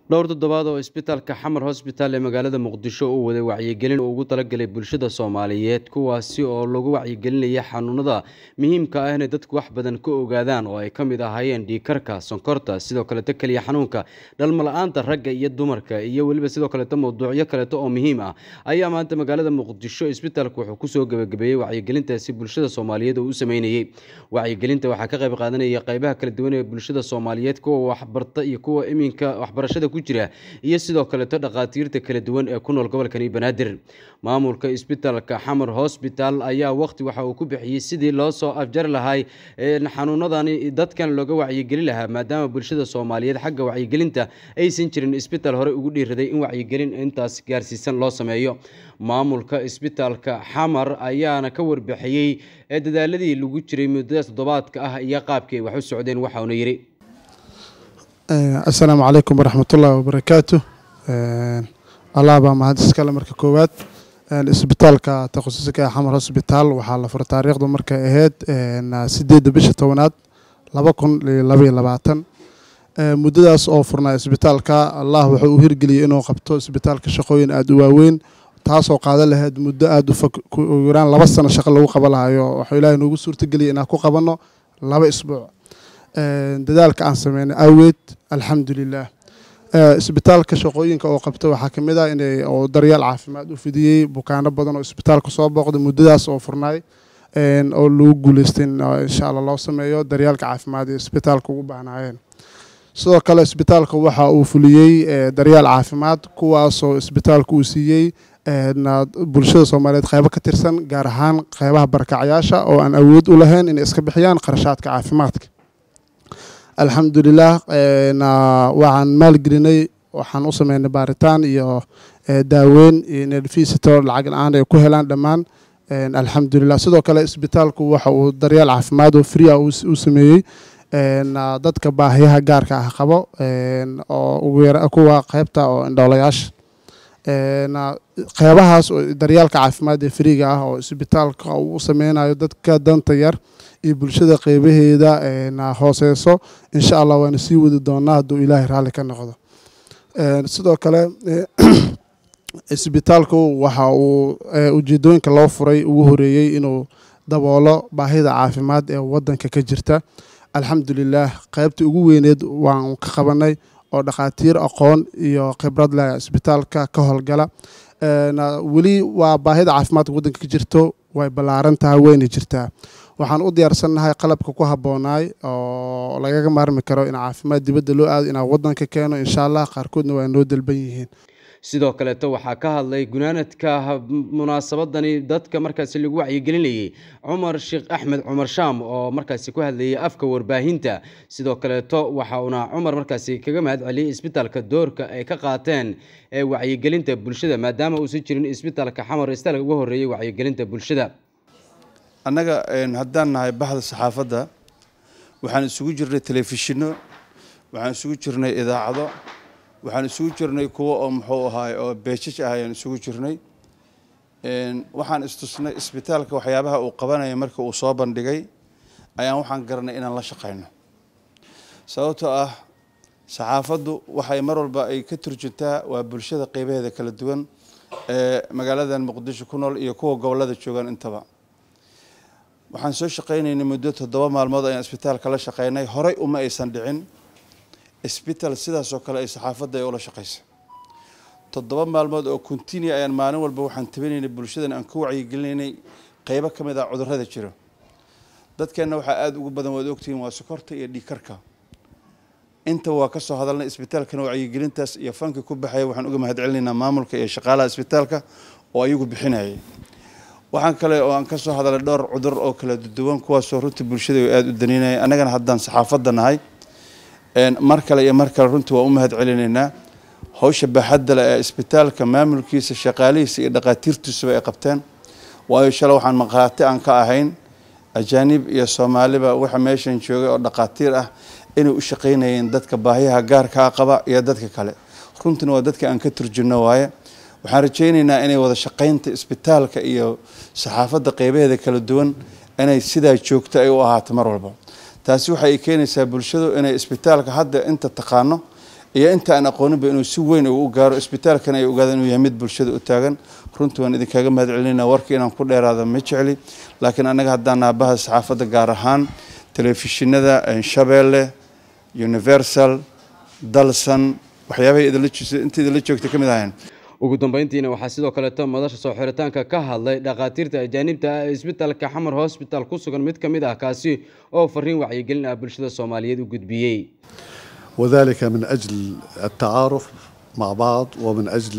dhowr toddobaad oo isbitaalka xamar hosbitaal ee magaalada muqdisho uu waday wacyigelin uu ugu talagalay bulshada soomaaliyeed kuwaasi oo lagu wacyigelinaya xanuunada muhiimka ah inay dadku wax badan ka ogaadaan oo ay ka mid ahaayeen dhiikarka sonkorta sidoo kaleeto keliya xanuunka dhalmala-aanta ragga iyo dumarka iyo weliba sidoo kaleeto mowduucyo kaleeto oo muhiim ah ayaa maanta magaalada muqdisho isbitaalku wuxuu kusoo gebagabeeyey wacyigelintaasi bulshada soomaaliyeed oo u sameynayey wacyigelinta waxaa ka qayb qaadanaya qeybaha kala duwan ee bulshada soomaaliyeed kuwa waxbarta iyo kuwa iminka waxbarashada ku jira iyo sidoo kaleeto dhakhaatiirta kala duwan ee ku nool gobolkani banaadir maamulka isbitaalka xamar hosbital ayaa waqti waxa uu ku bixiyey sidii loo soo afjari lahay xanuunadani dadkan looga wacyigeli lahaa maadaama bulshada soomaaliyeed xagga wacyigelinta aysan jirin isbitaal hore ugu dhiiraday in wacyigelin intaas gaarsiisan loo sameeyo maamulka isbitaalka xamar ayaana ka warbixiyey ee dadaaladii lagu jiray muddadaas toddobaadka ah iyo qaabkii ay wax u socdeen waxauna yidhi assalaamu calaykum waraxmatullaahi wabarakaatu allah baa mahad iskale marka koowaad isbitaalka takhususka ee xamar hosbitaal waxaa la fura taariikhdu markay ahayd sideedda bisha tobanaad laba kun iyo labaiyo labaatan muddadaas oo furnaa isbitaalka allah wuxuu u hirgeliyey inuu qabto isbitaalka shaqooyin aada u waaweyn taasoo qaadan lahayd muddo aada u fog yaraan laba sano shaqo lagu qaban lahayo waxuu ilaahay noogu suurtageliyay inaan ku qabanno laba isbuuc dadaalka aan sameynay awgeed alxamdulilah isbitaalka shaqooyinka oo qabta waxaa kamid ah inay oo daryeel caafimaad u fidiyey bukaano badan oo isbitaalka soo booqday muddadaas oo furnaay oo lagu guuleystay insha alla loo sameeyo daryeelka caafimaad ee isbitaalka ugu baahnaayeen sidoo kale isbitaalka waxa uu fuliyey daryeel caafimaad kuwaasoo isbitaalka uu siiyey bulshada soomaaliyeed qeybo ka tirsan gaar ahaan qeybaha barakacyaasha oo aan awood u lahayn inay iska bixiyaan qarashaadka caafimaadka alxamdulilah waxaan maalgelinay waxaan u sameynay baaritaan iyo daaweyn iyo nerfisito lacag la-aan ay ku helaan dhammaan alxamdulilah sidoo kale isbitaalku waxa uu daryeel caafimaad oo fria u sameeyey dadka baahiyaha gaarka ah qabo oo kuwa qeybta oo indhoolayaasha qeybahaas oo daryeelka caafimaad ee friga ah oo isbitaalka uu u sameynayo dadka danta yar iyo bulshada qeybaheeda hooseyso insha allah waana sii wadi doonaa hadduu ilaahay raalli ka noqdo sidoo kale isbitaalku waxa uu ujeedooyinka loo furay ugu horeeyey inuu daboolo baahida caafimaad ee wadanka ka jirta alxamdulilah qeybtii ugu weyneed waan ka qabanay oo dhakhaatiir aqoon iyo khibrad leh isbitaalka ka howlgala weli waa baahida caafimaadka wadanka ka jirto way ballaaran tahay wayna jirtaa waxaan u diyaarsannahay qalabka ku habboonaay oo lagaga maarmi karo in caafimaad dibadda loo aado inaan wadanka keeno insha allah qaarkoodna waa noo dalban yihiin sidoo kaleeto waxaa ka hadlay gunaanadka munaasabadani dadka markaasi lagu wacyigelinayey cumar sheekh axmed cumar shaam oo markaasi ku hadlayay afka warbaahinta sidoo kaleeto waxa uuna cumar markaasi kaga mahad celiyey isbitaalka doorka ay ka qaateen ee wacyigelinta bulshada maadaama uusan jirin isbitaalka xamar isbitaalka uga horreeyey wacyigelinta bulshada annaga haddaan nahay baxda saxaafadda waxaan isugu jirnay telefishinno waxaan isugu jirnay idaacado waxaan isugu jirnay kuwo oo muxuu ahaay oo beejaj ah ayaan isugu jirnay waxaan istusnay isbitaalka waxyaabaha uu qabanaya marka uu soo bandhigay ayaan waxaan garanay inaan la shaqayno sababtoo ah saxaafaddu waxay mar walba ay ka turjuntaa waa bulshada qeybaheeda kala duwan ee magaaladan muqdisho ku nool iyo kuwa gobollada joogaan intaba waxaan soo shaqaynaynay muddo toddoba maalmood ayaan isbitaalka la shaqaynay horey uma aysan dhicin isbitaal sidaasoo kale ay saxaafadda ay ula shaqaysa toddoba maalmood oo continue ayaan maalin walba waxaan tabinaynay bulshadan aan ka wacyigelinaynay qeybo ka mid ah cudurrada jiro dadkeenna waxaa aada ugu badan waad ogtihiin waa sokorta iyo dhiikarka inta waa kasoo hadalnay isbitaalkana wacyigelintaas iyo fanka ku baxaya waxaan uga mahad celinaynaa maamulka iyo shaqaalaha isbitaalka oo ayagu bixinayay waxaan kale oo aan kasoo hadalnay dhowr cudur oo kala duwan kuwaasoo runtii bulshada aada u daniinaya annagana haddaan saxaafadda nahay mar kale iyo mar kale runtii waa u mahad celinaynaa hawsha baaxadda leh ee isbitaalka maamulkiisa shaqaalihiisa iyo dhakhaatiirtiisuba ay qabteen waayo shalay waxaan maqaati aan ka ahayn ajaanib iyo soomaaliba waxa meeshan joogay oo dhakhaatiir ah inay u shaqaynayeen dadka baahiyaha gaarkaa qaba iyo dadka kale runtiina waa dadka aan ka turjunno waaye waxaan rajaynaynaa inay wada shaqaynta isbitaalka iyo saxaafadda qeybaheeda kala duwan inay sidaa joogto ay u ahaato mar walba taasi waxay keenaysaa bulshadu inay isbitaalka hadda inta taqaano iyo inta aan aqooninba inuu si weyn u gaaro isbitaalkan ay ogaadaan inuu yahay mid bulshada u taagan runtii waan idinkaga mahad celinayna warka inaan ku dheeraada ma jecli laakiin annaga haddaan naabaha saxaafadda gaar ahaan telefishinada shabeelle universal dalsan waxyaabahay inta idinla joogta ka mid ahayn ugu dambeyntiina waxaa sidoo kaleeto madasha soo xiritaanka ka hadlay dhakhaatiirta ajaanibta ah ee isbitaalka xamar hosbital ku sugan mid ka mid ah kaasi oo fariin wacyigelin ah bulshada soomaaliyeed u gudbiyey وذلك من أجل التعارف مع بعض ومن أجل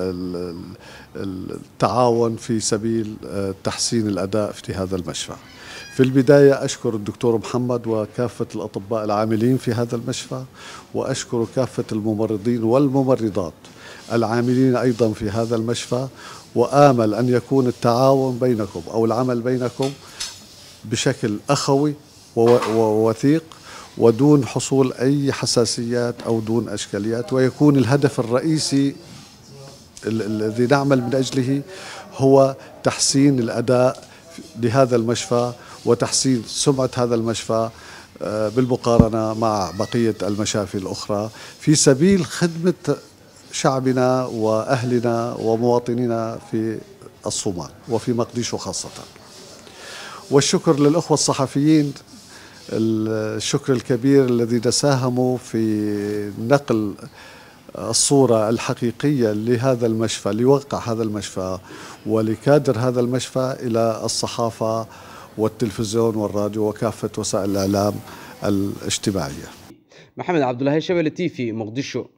التعاون في سبيل تحسين الأداء في هذا المشفى في البداية أشكر الدكتور محمد وكافة الأطباء العاملين في هذا المشفى وأشكر كافة الممرضين والممرضات العاملين أيضا في هذا المشفى وآمل أن يكون التعاون بينكم أو العمل بينكم بشكل أخوي ووثيق ودون حصول أي حساسيات أو دون أشكاليات ويكون الهدف الرئيسي الذي نعمل من أجله هو تحسين الأداء لهذا المشفى وتحسين سمعة هذا المشفى بالمقارنة مع بقية المشافي الأخرى في سبيل خدمة شعبنا وأهلنا ومواطنينا في الصومال وفي مقديشو خاصة والشكر للأخوة الصحفيين الشكر الكبير الذين ساهموا في نقل الصورة الحقيقية لهذا المشفى لوقع هذا المشفى ولكادر هذا المشفى إلى الصحافة والتلفزيون والراديو وكافة وسائل الإعلام الاجتماعية محمد عبد الله شبل تي في مقدشو